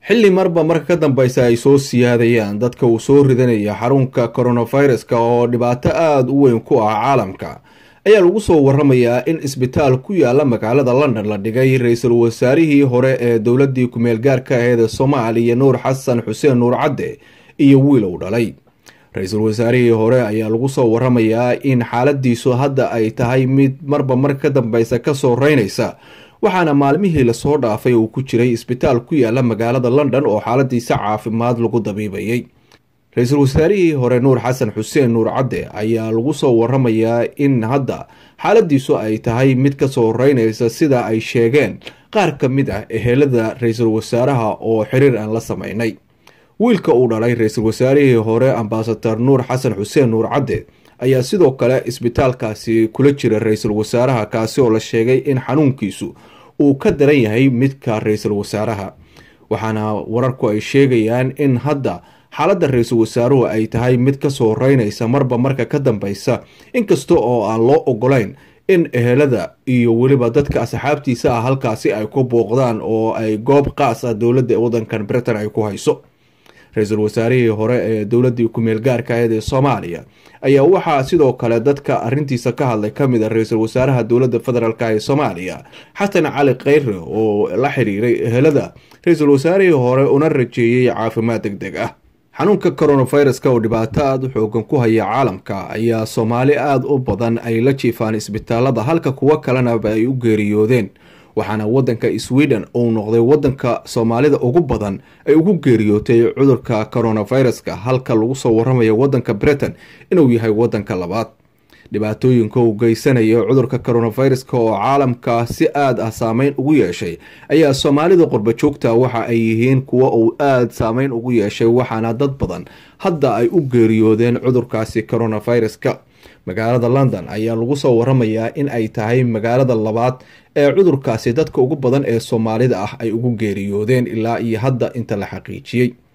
xilli marba marka ka dambeysa ay soo siyaadayaan dadka uu soo ridanaya xarunka coronaviruska oo dhibaato aada u weyn ku ah caalamka ayaa lagu soo waramayaa in isbitaal ku yaala magaalada london la dhigay ra-iisul wasaarihii hore ee dowladii kumeel gaarka aheed ee soomaaliya nuur xasan xuseen nuur cadde iyo wiil uu dhalay ra-iisul wasaarihii hore ayaa lagu soo waramayaa in xaaladiisu hadda ay tahay mid marba marka ka dambeysa kasoo reynaysa waxaana maalmihii lasoo dhaafay uu ku jiray isbitaal ku yaala magaalada london oo xaaladiisa caafimaad lagu dabiibayay ra-iisul wasaarihii hore nuur xasan xuseen nuur cadde ayaa lagu soo waramayaa in hadda xaaladiisu ay tahay mid kasoo reynaysa sida ay sheegeen qaar ka mid ah ehelada ra-iisul wasaaraha oo xiriir aan la sameynay wiilka uu dhalay ra-iisul wasaarihii hore ambasador nuur xasan xuseen nuur cadde ayaa sidoo kale isbitaalkaasi kula jira ra-iisul wasaaraha kaasi oo la sheegay in xanuunkiisu uu ka daran yahay midka ra-iisul wasaaraha waxaana wararku ay sheegayaan in hadda xaaladda ra-iisul wasaaruhu ay tahay mid kasoo reynaysa marba marka ka dambeysa inkasta oo aan loo ogolayn in ehelada iyo weliba dadka asxaabtiisa ah halkaasi ay ku booqdaan oo ay goob qaas ah dowladda wadankan britain ay ku hayso ra-iisul wasaarihii hore ee dowladii kumeel gaarka aheed ee soomaaliya ayaa waxaa sidoo kale dadka arintiisa ka hadlay kamid a ra-iisul wasaaraha dowladda federaalk ee soomaaliya xasan cali kheyre oo la xiriiray ehelada ra-iisul wasaarihii hore una rajeeyey caafimaad deg deg ah xanuunka coronaviruska oo dhibaato aada u xoogan ku haya caalamka ayaa soomaali aada u badan ay la jiifaan isbitaalada halka kuwo kalenaba ay u geeriyoodeen waxaana wadanka sweden uu noqday wadanka soomaalida ugu badan ay ugu geeriyootay cudurka coronaviruska halka lagu soo waramayo wadanka britain inuu yahay wadanka labaad dhibaatooyinka uu geysanayo cudurka coronaviruska oo caalamka si aada ah saameyn ugu yeeshay ayaa soomaalida qurba joogta waxa ay yihiin kuwa uu aada saameyn ugu yeeshay waxaana dad badan hadda ay u geeriyoodeen cudurkaasi coronaviruska magaalada london ayaa lagu soo waramayaa in ay tahay magaalada labaad ee cudurkaasi dadka ugu badan ee soomaalida ah ay ugu geeriyoodeen ilaa iyo hadda inta la xaqiijiyey